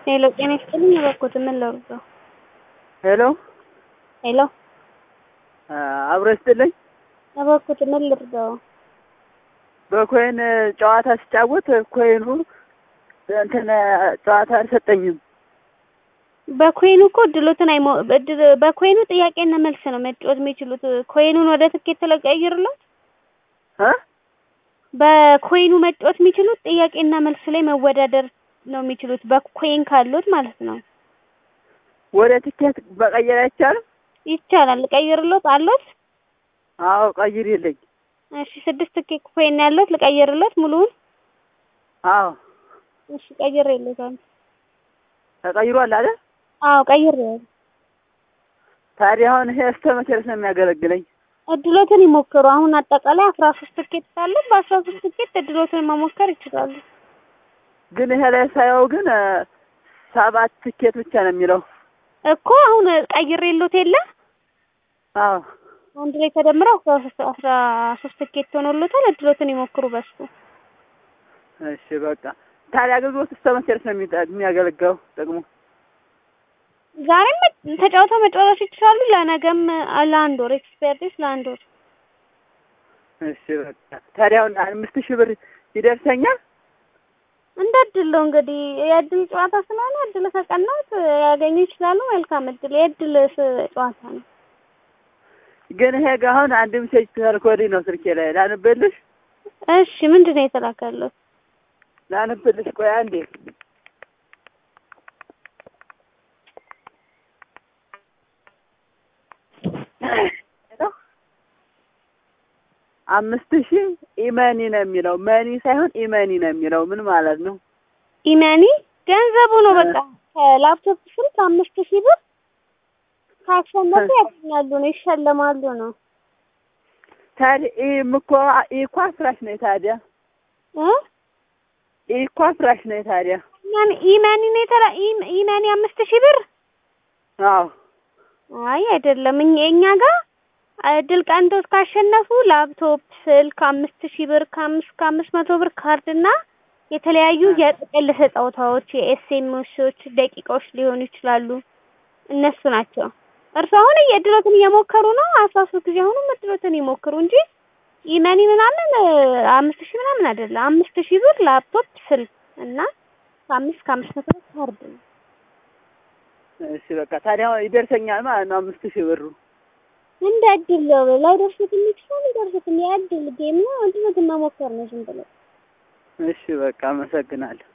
ሄሎ ጤና ይስጥልኝ እባክዎት ምን ላድርገው? ሄሎ ሄሎ አብሮ ይስጥልኝ። እባክዎት ምን ልርዳው? በኮይን ጨዋታ ሲጫወት ኮይኑ እንትን ጨዋታ አልሰጠኝም። በኮይኑ እኮ እድሎትን አይሞ እድል በኮይኑ ጥያቄና መልስ ነው መጫወት የሚችሉት። ኮይኑን ወደ ትኬት ለቀይርለት እ በኮይኑ መጫወት የሚችሉት ጥያቄና መልስ ላይ መወዳደር ነው የሚችሉት በኮይን ካሉት ማለት ነው። ወደ ትኬት መቀየር አይቻልም? ይቻላል። ልቀይርሎት አሎት? አዎ ቀይሪልኝ። እሺ ስድስት ትኬት ኮይን ያለት ልቀይርሎት ሙሉውን? አዎ እሺ ቀይሬለታለሁ። ተቀይሯል አይደል? አዎ ቀይሬያለሁ። ታዲያ አሁን ይሄ እስከ መቼ ድረስ ነው የሚያገለግለኝ? እድሎትን ይሞክሩ። አሁን አጠቃላይ አስራ ሶስት ትኬት ካለ በአስራ ሶስት ትኬት እድሎትን መሞከር ይችላሉ። ግን ይሄ ላይ ሳየው ግን ሰባት ትኬት ብቻ ነው የሚለው። እኮ አሁን ቀይሬሎት የለ አዎ አንድ ላይ ተደምረው አስራ ሶስት አስራ ሶስት ትኬት ሆኖሎታል። እድሎትን ይሞክሩ በሱ። እሺ በቃ ታዲያ አገልግሎት እስከ መቼ ድረስ ነው የሚጠ- የሚያገለግለው ጥቅሙ? ዛሬም ተጫውተው መጨረስ ይችላሉ። ለነገም ለአንድ ወር ኤክስፐርቲስ ለአንድ ወር እሺ በቃ ታዲያ አሁን አምስት ሺህ ብር ይደርሰኛል? እንደ እድል ነው እንግዲህ የእድል ጨዋታ ስለሆነ እድል ከቀናት ያገኙ ይችላሉ። መልካም እድል የእድል ስ- ጨዋታ ነው። ግን ይሄ ጋ አሁን አንድ ሜሴጅ ተልኮልኝ ነው ስልኬ ላይ ላንብልሽ እሺ ምንድን ነው የተላከለው? ላንብልሽ ቆይ አንዴ አምስት ሺህ ኢመኒ ነው የሚለው መኒ ሳይሆን ኢመኒ ነው የሚለው ምን ማለት ነው? ኢመኒ ገንዘቡ ነው። በቃ ከላፕቶፕ ስልክ አምስት ሺህ ብር ካሸነፉ ያገኛሉ ነው ይሸለማሉ ነው ታዲያ ይህም እኮ ኢኳ ፍራሽ ነው ታዲያ እ ኢኳ ፍራሽ ነው ታዲያ ኢመኒ ኢመኒ ነው የተላ ኢም- ኢመኒ አምስት ሺህ ብር አዎ አይ አይደለም። እኛ እኛ ጋር እድል ቀንቶት ካሸነፉ ላፕቶፕ፣ ስልክ አምስት ሺህ ብር ከአምስት ከአምስት መቶ ብር ካርድ እና የተለያዩ የጥቅል ስጦታዎች የኤስኤምኤሶች ደቂቃዎች ሊሆኑ ይችላሉ። እነሱ ናቸው። እርሱ አሁን እድሎትን እየሞከሩ ነው። አስራ ሶስት ጊዜ አሁንም እድሎትን ይሞክሩ እንጂ ኢመኒ ምናምን አምስት ሺህ ምናምን አይደለም። አምስት ሺህ ብር ላፕቶፕ፣ ስልክ እና ከአምስት ከአምስት መቶ ብር ካርድ ነው። እሺ በቃ ታዲያ አሁን ይደርሰኛል ማለት ነው አምስት ሺህ ብሩ እንደ እድል ነው። ላይደርስት የሚችለው ሊደርስት የእድል ጌም ነው። እድሎትን መሞከር ነው ዝም ብሎ እሺ በቃ አመሰግናለሁ